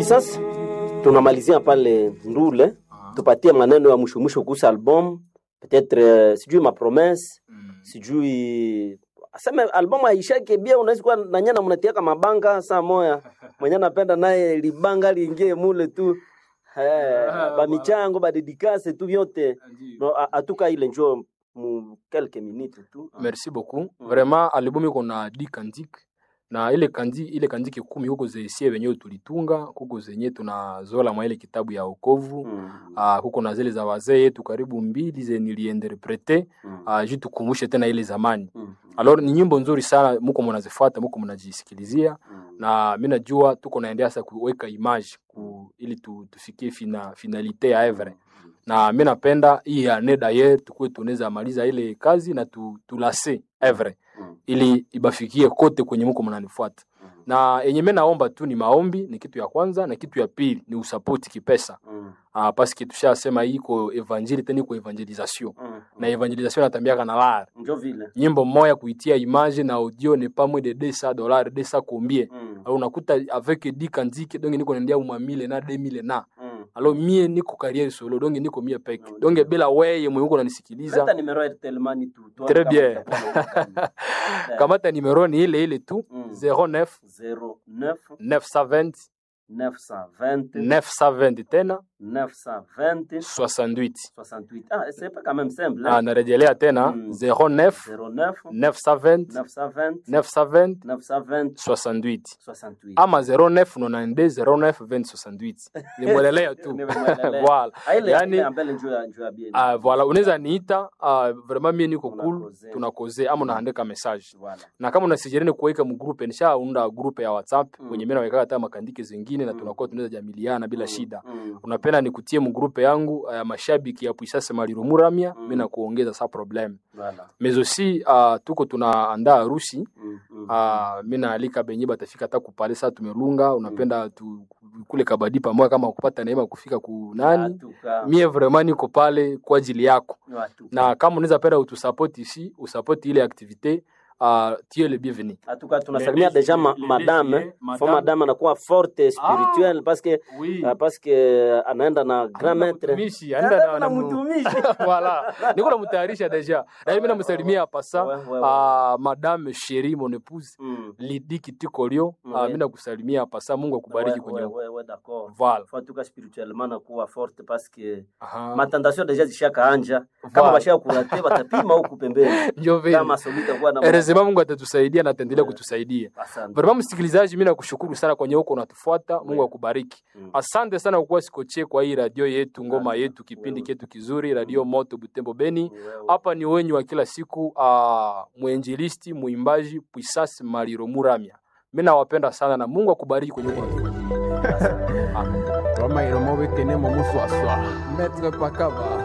Puissance, tunamalizia pale Ndule, tupatie maneno ya mwisho mwisho kuhusu album peut-être, euh, sijui ma promesse sijui aseme albamu aishake bia, unaweza kuwa na nyana mnatiaka mabanga saa moya mwenye anapenda naye libanga liingie mule tu eh, ba michango ba dedikase tu vyote no, a- atuka ile njo mu quelques minutes tu merci beaucoup vraiment albumu iko na di kandiki na ile kandi ile kandiki kumi huko zesie wenyewe tulitunga kuko zenye tunazola mwa ile kitabu ya okovu Mm, uh, kuko na zile za wazee yetu karibu mbili ze niliinterprete mm, uh, juu tukumbushe tena ile zamani mm, alors ni nyimbo nzuri sana muko mnazifuata muko mnajisikilizia mm. na mi najua tuko naendea sasa kuweka image ku, ili tu, tufikie fina, finalite ya evre na mi napenda hii ane daye tukuwe tunaweza maliza ile kazi na tu, tulase evre Mm. ili ibafikie kote kwenye muko mnanifuata Mm. na yenye mi naomba tu ni maombi ni kitu ya kwanza na kitu ya pili ni usapoti kipesa Mm, ah, paske tushasema hii iko evangeli tena iko evangelisation mm, na evangelisation natambiaka na lara njo vile nyimbo moya kuitia image na audio ne pas moins de 200 dollars 200 combien Mm, alors unakuta avec di kanziki donc niko naendea uma mille na 2000 na mm. alors mie niko carrière solo donc niko mie peke Mm. donc bila weye mwenye uko Leta unanisikiliza numero ya Airtel Money tu tuone Très kama bien. itakuwa na Eh. kamata numero ni ile ile tu Mm. 09 09 920 920 920 tena 920 68 68. Ah, c'est pas quand même simple. ah, Hein? narejelea tena Mm. 09 09 920 920 920 920 68 68. ama 09 92 09 20 68 nimwelelea tu Nimemwelelea. voilà Ah, ile yani- ile ambele njoo ya njoo ya bien. Ah, voilà unaweza niita uh, vraiment mie niko cool Tunakoze. tunakoze ama unaandika message Voilà. na kama unasijereni kuweka mgrupe nishaunda grupe ya whatsapp Mm. kwenye mimi naweka hata makandike zingine na Mm. tunakuwa tunaweza jamiliana bila Mm, shida mm, unapenda nikutie mgrupe yangu ya mashabiki ya puisase maliro muramia Mm. mi nakuongeza sa problem Voilà. mais aussi uh, tuko tunaandaa harusi Mm, mm, uh, mi naalika benye batafika hata kupale saa tumelunga unapenda tu, kule kabadi pamoja kama kupata neema kufika kunani Atuka. mie vraiment niko pale kwa ajili yako Atuka. na kama unaweza penda utusapoti ici usapoti ile activité uh, tu es le bienvenu Atuka tunasalimia Les- deja ma, les- madame. les- eh. madame. Fo madame anakuwa forte spirituelle parce que oui. ah, parce que anaenda na grand maître. Mtumishi, anaenda na- Anaenda na na mu- mtumishi. voilà niko namutayarisha deja na mimi namsalimia pasa Ouais, ouais, ouais. uh, madame chérie mon épouse Mm. Lidi Kitikorio uh, Ouais. mimi nakusalimia pasa Mungu akubariki Ouais, kwenye ouais, ouais, ouais, d'accord. voilà Faut en tout cas spirituellement nakuwa forte parce que Aha. matentation deja zishakaanja kama Voilà. bashaka kurate batapima huku pembeni ndio vile kama somita kuwa na Erezema Mungu atatusaidia na ataendelea Yeah. kutusaidia. Asante. Vraiment msikilizaji, mimi nakushukuru sana kwenye huko unatufuata. Mungu Yeah. akubariki. Mm. Asante sana kwa kuwa sikoche kwa hii radio yetu, ngoma Asante. yetu, kipindi Wewe. chetu kizuri, radio Moto Butembo Beni. Ni wewe. Hapa ni wenyu wa kila siku, uh, mwenjilisti, muimbaji Puisasi Maliro Muramya. Mimi nawapenda sana na Mungu akubariki kwenye huko unatufuatia. Roma iromo bekene mo muswaswa. Maître Pakaba.